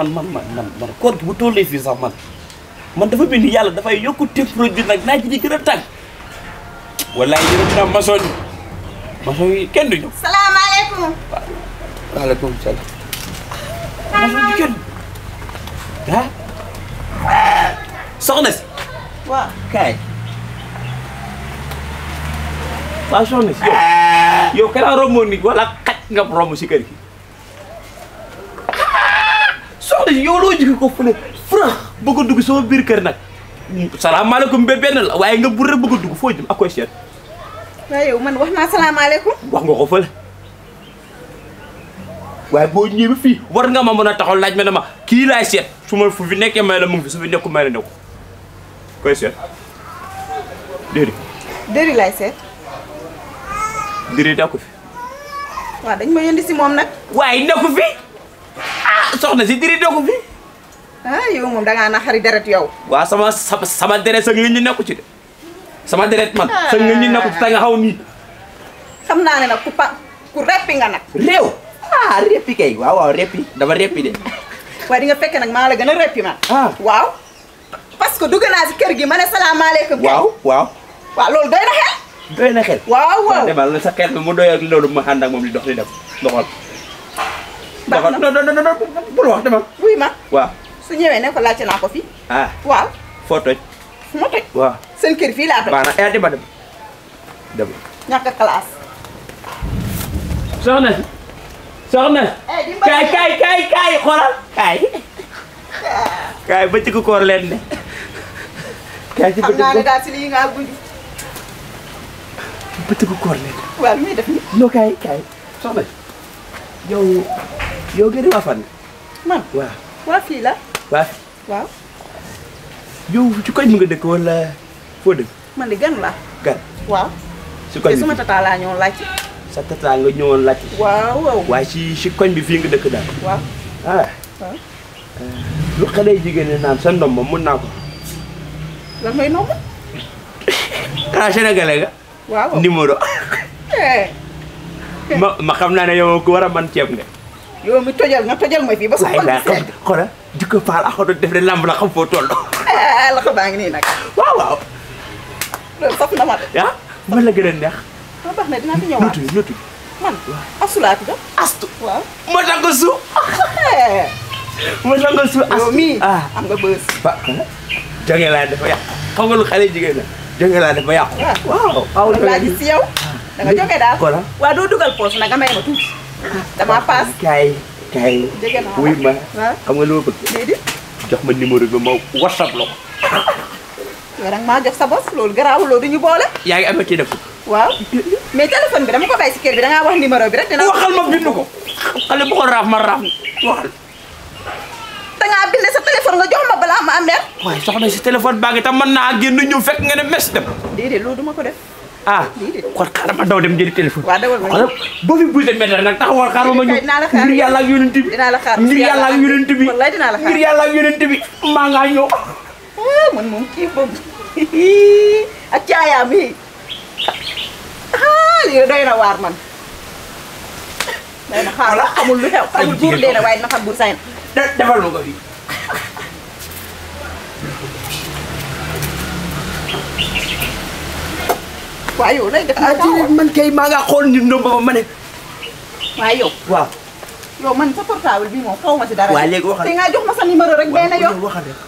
man man man man man koor gi bu tollee fii sax man man dafa mel ni yàlla dafay yokku température nag naaj di gën a tàng wallaay yërëm naa maçon yi maçon yi kenn du ñëw salaamaaleykum. waaleykum salaam maçon yi kenn ah soxna si waaw. kaay waaw soxna si yow yow kanaa romboon nit wala xaj nga romb si kër gi soxna si yow loo jóge ko fële furax bëgg a dugg sama biir kër nag salaamaaleykum ba benn la waaye nga bur rek bëgg a dugg foo jëm ak koy seet waaye yow man wax naa salaamaaleykum. wax nga ko fële waaye boo ñëwee ba fii war nga ma mën a taxaw laaj ma ne ma kii laay seet su ma fu fi nekkee may la mu ngi fi su fi nekku may la nekku koy seet déedéet dëri lay seet. déedéet daa ko fi waaw dañ ma yëndi si moom nag. waaye nekku fi ah soxna si diri nekku fi ah yow moom da ngaa naxari deret yow. waaw sama sama sama deret sa ngeen ñi nekku ci de sama deret man sa ngeen ñi nekku ci te nga xaw nii xam naa ne nag ku pa ku reppi nga nag. réew ah reppi kay waaw waaw reppi dama reppi de waaye di nga fekke nag maa la gën a reppi man. ah waaw. parce que dugg naa si kër gi ma ne salaamaaleykum. kay. waaw waaw waaw loolu doy na xel. doy na xel waaw waaw. demal na sa xel bi mu doy ak loolu ma ànd ak moom di dox di dem doxal baax doxal na non non non non bul wax demal wuy ma waaw su ñëwee ne ko laajte naa ko fi. ah waaw foo toj fu ma toj. waaw seen kër fii laa toj. baax na eh demal dem demal ñàkk a classe. soxna si soxna eh dimbali kaay kaay kaay kaay xoolal kaay kaay bëccëgu koor leen ne kaay ci xam naa ne bëccëgu daal si lii nga gudd. bëccëgu koor leen waaw lu muy def nii. no kaay kaay soxna si yow yow gën a waa fan man waaw waa fii la. waa waaw yow ci koñ mu nga dëkk wala foo dëkk man di gan la gan waaw. si koñ te bi suma tata laa ñëwoon laajte. sa tata nga ñëwoon laajte waaw waaw. waaye si si koñ bi fii nga dëkk daal waaw ah waaw. lu xale jigéen ñi naan sa ndom moom mun naa ko lan mooy nomba. xanaa sénégalais nga waaw waaw. numéro eh ma ma xam naa ne yow ku war a man ceeb nga yow mi tojal nga tojal ma fii ba sa waaye xol bi daa xam sedd. xoolal jikko faal ak xoto def de lamb la xam foo toll eh loxo baa ngi nii nag. waaw waaw loolu saf na ma de. ah man la gën a neex ma baax na dinaa fi noo ñëwaat. tudd noo tudd man asulaati da. astu waaw. ma tànk su eh ma tànk su yow astu mii. ah am nga bës. ba jonge laa dafa yàq xam nga lu xale jigéen la jonge laa dafa yàqu waaw waaw loolu laa gis si yow. da nga jógee daal. Voilà. waaw doo dugal poos nag nga may ma tuuti. damaa paas. kaay kaay Jege naa la. wuy ma waaw. xam nga lu ma bëgg déedéet. jox ma numéro bi ma whatsapp la ko yow nag maa jox sa bos loolu garaawul loolu du ñu boole. yaa ngi amee ci def waaw mais téléphone bi dama ko bàyyi si kër bi da ngaa wax numéro bi rek dina. waxal ma bind ko xale bu ko raaf ma raaf waxal da ngaa bind sa téléphone nga jox ma balaa ma am mer. waaye soxna si téléphone baa ngi tam mën naa génn ñëw fekk nga ne mes dem déedéet loolu duma ko def. ah Déedéet. kon xaaral ma daw dem jëli téléphone Waaw, dawal ma ñëw. xoolal boo fi buuse météo nag taxawal xaaral ma ñëw Dinaa la xaar. ngir yàlla ak yonent bi Dinaa la xaar. ngir yàlla ak yonent bi Wallaay dinaa la xaar. ngir yàlla ak yonent bi maa ngaa ñëw ah man moom kii boobu ak caayaam yi ah lii doy na waar man. doy na xaar la xamul lu xew xamul buur dee na waaye dina xam buur sañ. de- defal ma ko fii waaye yow lay def ah ci man kay maa ngaa xool nit ñoom ba ma ne waaye yow waaw yow man sa portable bi moom xaw ma si dara. Waa, léegi waxal. te nga jox ma sa numéro rek benn yoon. waxal rek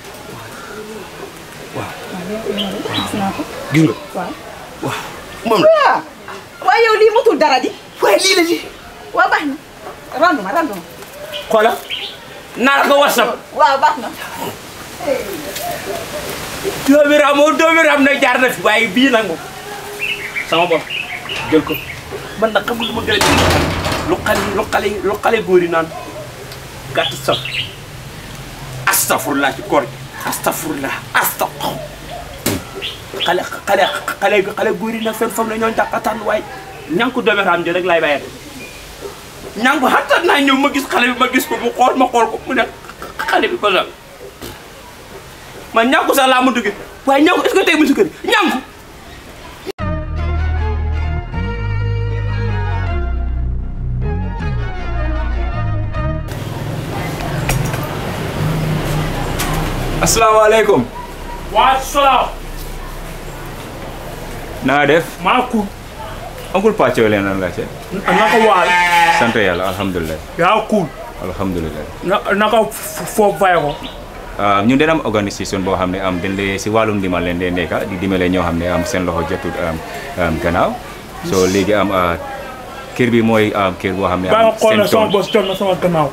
gis naa ko gis nga waaw. waaw moom la waaw waaye yow lii motul dara di. waaye lii la ci waaw baax na randu ma randu ma. xoolal naa la ko whatsapp waaw baax na. doomi raam moom doomi raam nag jaar na fi waaye bii nag moom sama bopp jël ko man nag xamul lu ma gën a jël lu xale lu xale lu xale góor yi naan gàtt saf astafurlah ci koor gi astafurlah astafur xale xale xale xale góor yi nag fen fam la ñoo njàqataan waaye ñànku doomi raam ji rek laay bàyyee ñànku xattan naa ñëw ma gis xale bi ma gis ko mu xool ma xool ko mu ne xale bi ko sax man ñànku sax laa ma duggee waaye ñànku est-ce que tey mu si kër ñànku asalaamaaleykum waa salaam na nga def maa ku oncle Pathio leen lan laajte naka waal sant yàlla alhamdulilah yaa kuul alhamdulilah na naka foofu fay ko ah ñun dina am organisation boo xam ne am dañ lee si wàllum ndimbal leen dee nekka di dimbale ñoo xam ne am seen loxo jotul am am gannaaw so léegi am ah, kër bi mooy am kër boo xam ne baa am nga xool ne seen sama tool bos jot na sama gannaaw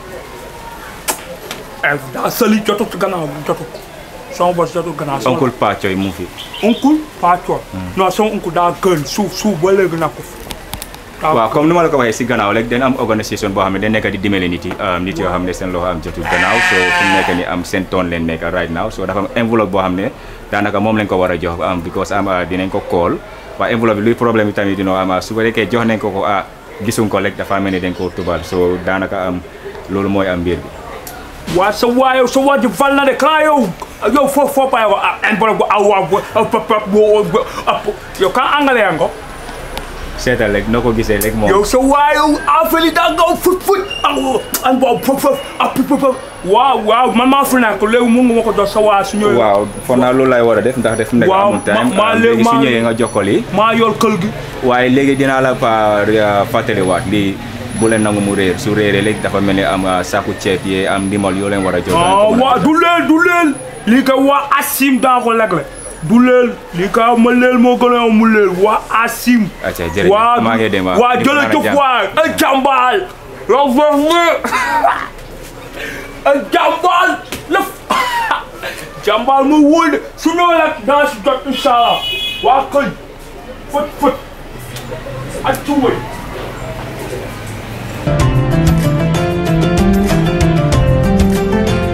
eh daa sali jotut gannaaw jotut sama bos jotut gannaaw sama oncle Pathio mu fi uncle Pathio non sama uncle daa gën suuf suuf ba léegi nekku fi daa waaw comme ni ma la ko waxee si gannaaw rek dañ am organisation boo xam ne dañ nekk di dimbale nit yi ah, nit yoo xam ne seen loxo am jotul gannaaw so fu mu nekk ni am seen toon leen nekk right now so dafa am enveloppe boo xam ne daanaka moom lañ ko war a jox am because am ah, dinañ ko call waaye enveloppe bi luy problème bi tamit dino am ah, su ko fekkee jox nañ ko ko ah gisuñ ko rek dafa mel ni dañ ko tubal so daanaka am loolu mooy am mbir bi waa sa waa yow sa waa ji fal na de kan yow yow fo fo pa yow ah enveloppe aw wa pap pap yow kan angale yango seetal rek noo ko gisee rek moom yow sa waa yow affaire yi daa gaw fut fut aw an bo pop pop ah pop pop waaw waaw man maa fi nekk léegi mun nga ma ko jox sa waa su ñëwee waaw foog naa loolu lay war a def ndax def nekk Waaw, amul time ma- ma- ah, léegi léegi su ma- ñëwee nga jox ko lii maa yor kël gi waaye léegi dinaa la pa fàttaliwaat lii bu leen nangu mu réer su réeree léegi dafa mel ni am ah, saaku ceeb yee am ndimbal yoo leen war a jox danañ ah ko mën a waa jox. du leel du leel lii kay waa asim daa ko legle du leel lii kay ma leel moo gën a mu leel waa asim acca jërëjëf waa maa ngi dem ah. waa di ko naan jërëjëf jàmm. waay ay jàmbaal la verni ay jàmbaal la jàmbaal mu wóol de su ñëwee rek daa si jot incha allah waa këñ